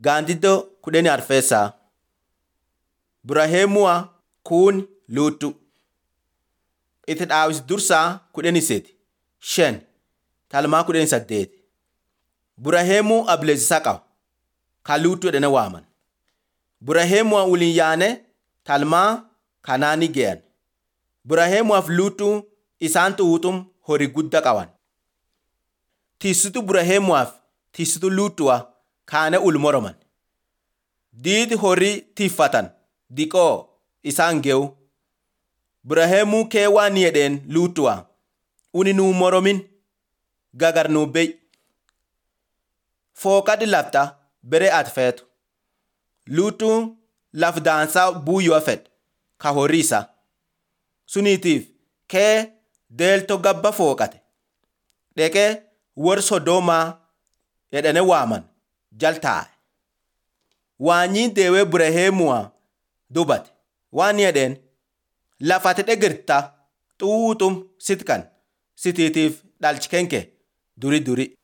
Gaandiddoo kudhanii arfeessaa. Buraheemuwaa kuun luuxxu. Itti dhaawis dursaa kudhanii seti. Shan talmaa kudhanii saddeeti. Buraheemuu ableessisaa qaba. Kan luuxxu jedhanii waaman. Buraheemuwaa waliin yaane talmaa kanaanii ge'an. Buraheemuwaaf luuxxuu isaantu wuxum horii guddaa qaban. Tiisitu Buraheemuwaaf tiisitu luuxxuwaa kaane ul moroman. Diidi horii tiiffatan diqoo isaan ge'u. Buraheemuu kee waan jedheen luuxxuwaa uni nuu moromin gagar nuu beey. Fooqadhi lafta bere ati feetu. Luuxxuun laf daansaa buuyyoo fedhe ka horii isaa. Suniitiif kee deeltoo gabba fooqate. Dhaqee warra Sodoomaa jedhanii waaman jal taa'e. Waanyiin deewee Buraheemuwaa dubate waan jedheen lafati dhegirta xuuxum sit kan sitiitiif dhalchi kenke duri duri.